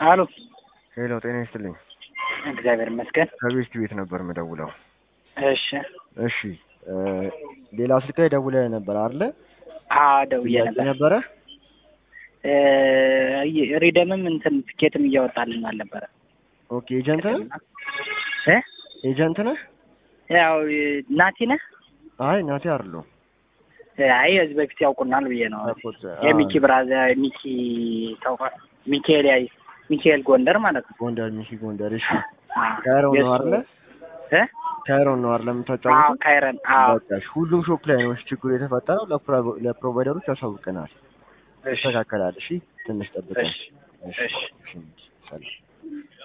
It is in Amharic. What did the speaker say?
አሎ ሄሎ፣ ጤና ይስጥልኝ። እግዚአብሔር ይመስገን። ከቤስት ቤት ነበር የምደውለው። እሺ እሺ፣ ሌላ ስልክ ላይ ደውለህ ነበር አይደለ? አዎ ደውዬ ጥያቄ ነበር። ነበረ። እ ሪደምም እንትን ትኬትም እያወጣልን አልነበረ ኦኬ፣ ኤጀንት ነህ? እ ኤጀንት ነህ? ያው ናቲ ነህ? አይ ናቴ አይደለሁም። አይ ከዚህ በፊት ያውቁናል ብዬ ነው። አቆት የሚኪ ብራዘር ሚኪ ታውቃ ሚካኤል ያይ ሚካኤል ጎንደር ማለት ነው። ጎንደር፣ ሚኪ ጎንደር። እሺ፣ አዎ። ካይሮን ነው የእሱ- አይደለ? እ ካይሮን ነው አይደለ አዎ የምታጫውተው? ካይረን አዎ በቃ እሺ፣ ሁሉም ሾፕ ላይ ነው ችግሩ የተፈጠረው። ለፕሮ- ለፕሮቫይደሮች ያሳውቀናል። እሺ ይስተካከላል። እሺ፣ ትንሽ ጠብቀን። እሺ እሺ እሺ፣ ሰላም